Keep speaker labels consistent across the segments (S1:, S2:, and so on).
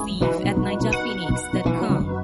S1: Exclusive at NigerPhoenix.com.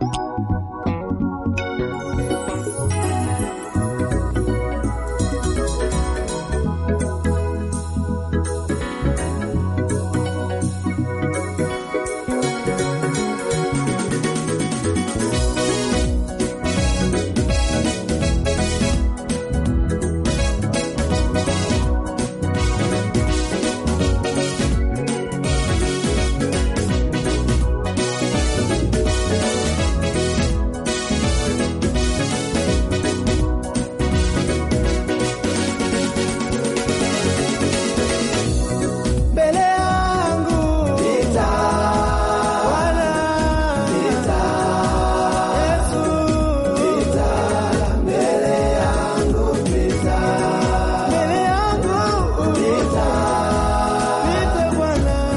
S2: mbele yangu Bwana Yesu mbele yangu mbele yangu Pita Bwana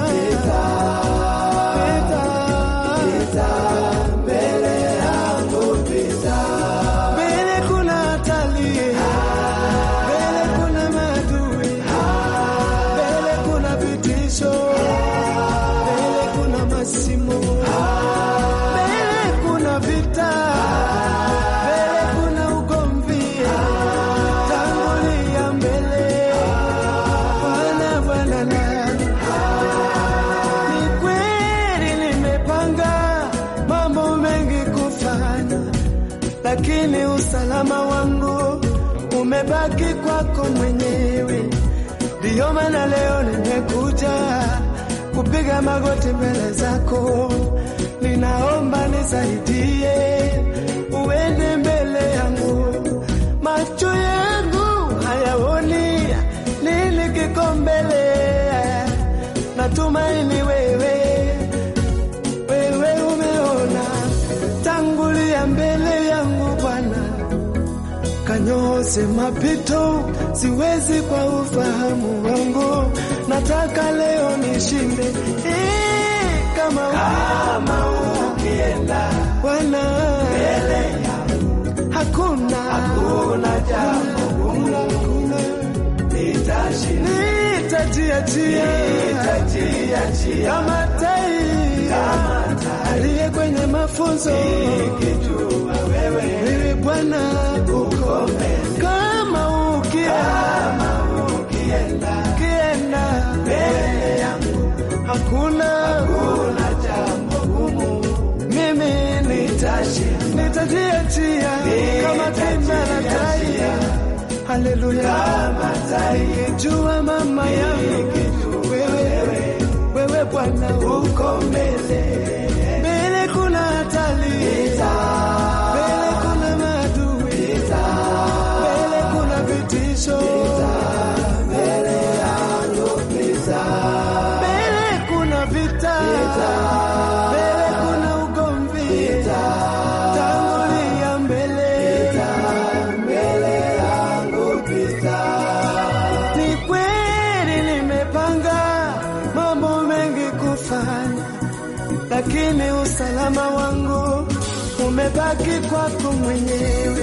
S2: Pita mbele yangu mbele kuna hatari mbele kuna maadui mbele kuna vitisho, mbele kuna masimu, mbele kuna vita, mbele kuna ugomvi, tangulia mbele Bwana, Bwana na ni kweli nimepanga mambo mengi kufanya, lakini usalama wangu umebaki kwako mwenyewe. Ndiyo maana leo nimekuja kupiga magoti mbele zako, ninaomba nisaidie, uende mbele yangu. Macho yangu hayaoni nini kiko mbele, natumaini wewe wewe umeona, tangulia mbele yangu Bwana kanyose mapito, siwezi kwa ufahamu wangu, nataka leo nishinde Eh, kama kama ukienda Bwana mbele yangu, hakuna hakuna jambo gumu, nitashinda nitajiachia nitajiachia kama tai kama tai aliye kwenye mafunzo nikijua wewe wewe Bwana uko mbele kama ukienda ukienda ukienda mbele yangu hakuna hakuna jambo gumu mimi nitashinda nitajiachia kama timba na tai Haleluya, nikijua mama yangu wewe, wewe Bwana uko mbele, mbele kuna hatari, mbele kuna maadui, mbele kuna vitisho, mbele kuna vita, mbele kuna ugomvi, tangulia mbele ni kweli nimepanga mambo mengi kufanya, lakini usalama wangu umebaki kwako mwenyewe.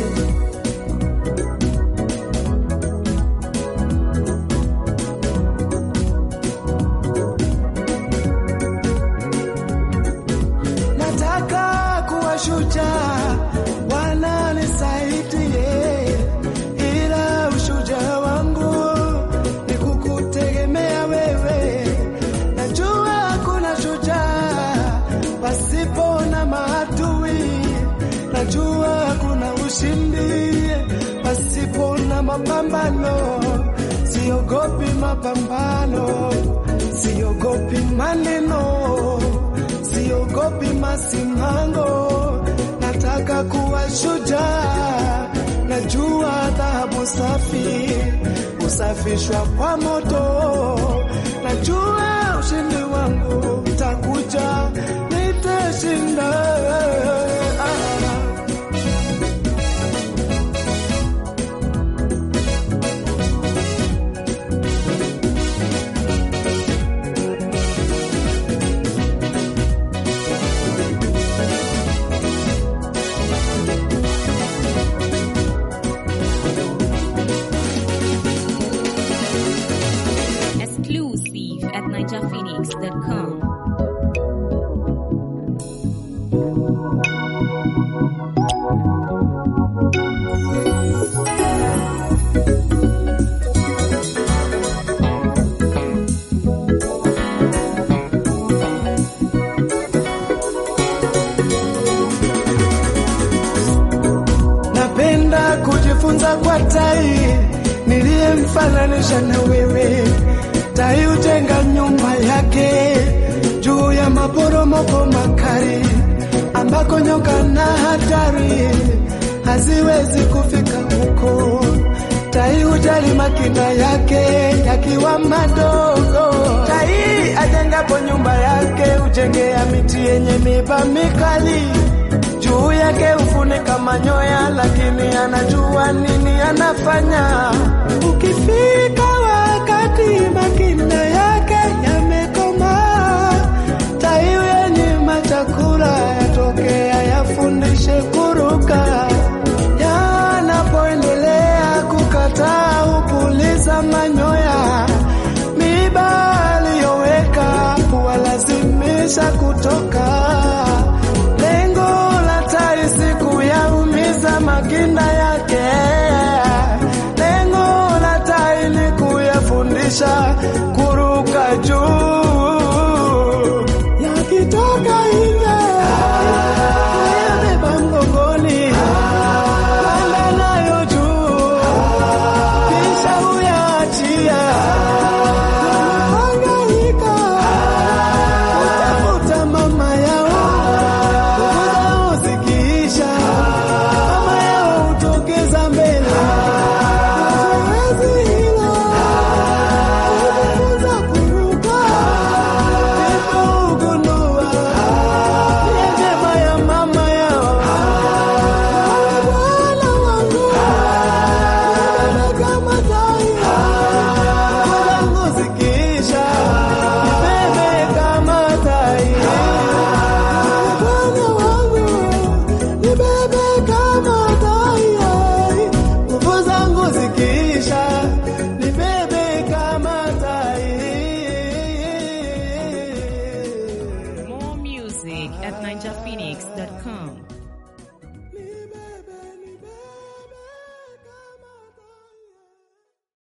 S2: Nataka kuwa shujaa, Bwana nisaidie, ila ushujaa wangu ni kukutegemea wewe. Najua hakuna shujaa pasipo na maadui, najua hakuna ushindi pasipo na mapambano. Siogopi mapambano, siogopi maneno siogopi masimango, nataka kuwa shujaa. Najua dhahabu safi husafishwa kwa moto, najua ushindi wangu utakuja, nitashinda. Ah.
S1: Exclusive at NigerPhoenix.com.
S2: kama tai niliyemfananisha na wewe. Tai hujenga nyumba yake juu ya maporomoko makali, ambako nyoka na hatari haziwezi kufika huko. Tai hujali makina yake yakiwa madogo. Tai ajengapo nyumba yake hujengea miti yenye miba mikali juu yake hufunika manyoya, lakini anajua nini anafanya. Ukifika wakati makina yake yamekomaa, tai yenye machakula yatokea yafundishe kuruka. Yanapoendelea kukataa hupuliza manyoya, miba aliyoweka huwalazimisha kutoka. Lengo la tai si kuyaumiza makinda yake, lengo la tai ni kuyafundisha kuruka juu. Yakitoka nje yabeba mgongoni, panda nayo juu, kisha huyaachia. Wamehangaika kutafuta mama yao, nguvu zao zikiisha, mama yao hutokeza mbele. Zoezi hilo kujifunza kuruka, ndipo hugundua nia njema ya mama yao. Bwana wangu, nibebe kama tai, nguvu zangu zikiisha, nibebe kama tai. Bwana wangu, nibebe kama tai, nguvu zangu zikiisha, nibebe kama tai.
S1: More music at ninjaphoenix.com.